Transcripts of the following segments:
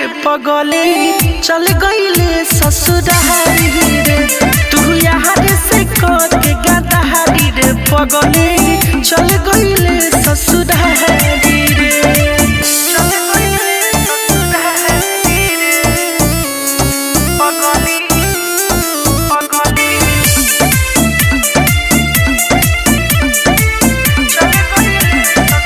पगले चल गईले ससुरारी रे तू यार से के गदारी रे पगले चल गईले ससुरारी रे चल गईले ससुरारी रे पगले पगले चल गईले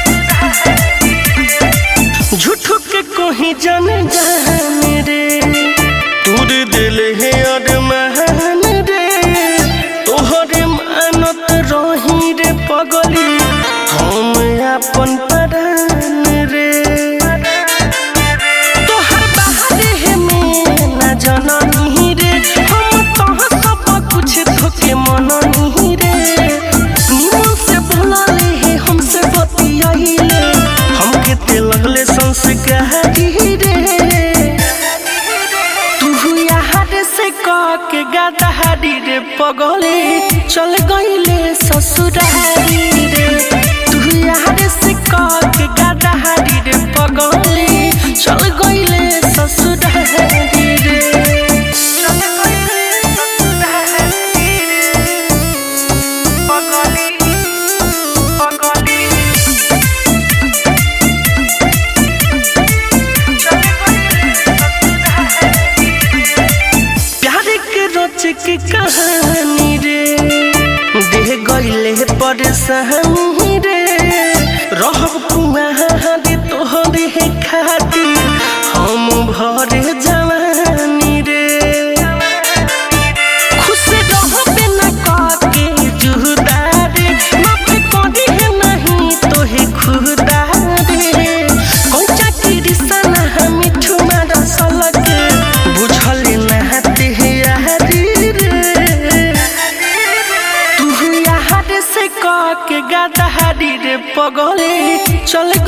ससुरारी झूठो के कोही जान जान रे तूर दिल है अरमान रे तोहरे मानत रही रे पगली हम अपन परान रे तोहर बाहर है में ना जननी रे हम तोह सब कुछ धोके मननी रे निमन से बोलले है हमसे बतियाइले हमके ते लगले संस्कारी रे तू यार से कह के गदारी रे पगले चल गईले ससुरारी रे तू यार से कह के गदारी रे पगले चल गईले ससुरारी रे चल गईले ससुरारी रे पगले पगले प्यार के रच के कहानी रे देह गईले परेशानी रे रहब कुआरी तोहरे खातिर हम भरे जवानी रे खुश रहबे न काके जुदा रे माफ करी है नहीं तोहे खुदा रे कोचा की रिसना हम ठुमा रसल के बुझल नहते यारी रे तू यार से कह के गदारी रे पगले चल